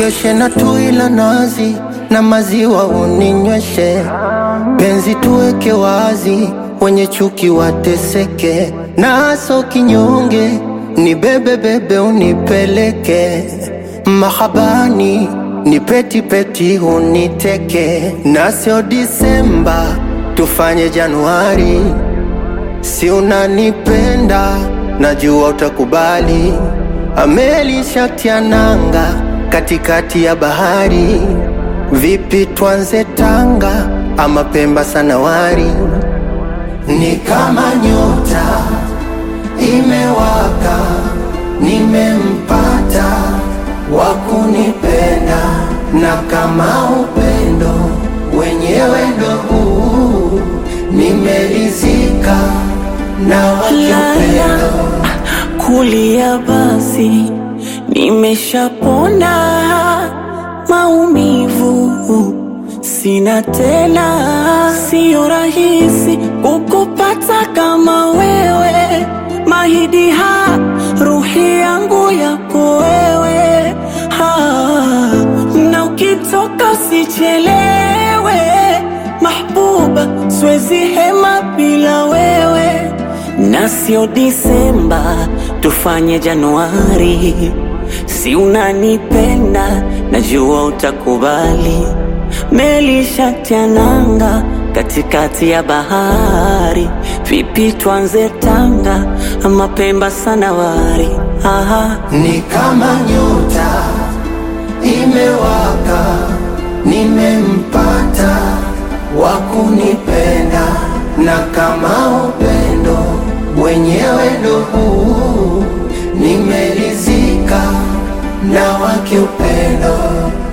ninogeshe na tui la nazi na maziwa uninyweshe, penzi tuweke wazi, wenye chuki wateseke, naso kinyonge ni bebe bebe unipeleke mahabani ni peti peti uniteke, na sio Disemba tufanye Januari, si unanipenda najua utakubali. Ameli shatia nanga katikati ya bahari, vipi twanze Tanga ama Pemba Sanawari? Ni kama nyota imewaka, nimempata wa kunipenda, na kama upendo wenyewe ndo huu, nimerizika na wakipendo kulia basi, nimeshapona maumivu, sina tena. Sio rahisi kukupata kama wewe, mahidi ha ruhi yangu yako wewe ha, na ukitoka usichelewe mahbuba, siwezi hema bila wewe na sio Disemba, tufanye Januari. Si unanipenda, najua utakubali. Meli shatia nanga katikati ya bahari, vipi twanze Tanga ama Pemba Sanawari? Aha. ni kama nyota imewaka, nimempata wa kunipenda, na kama upendo wenyewe ndo huu, nimerizika na wake upendo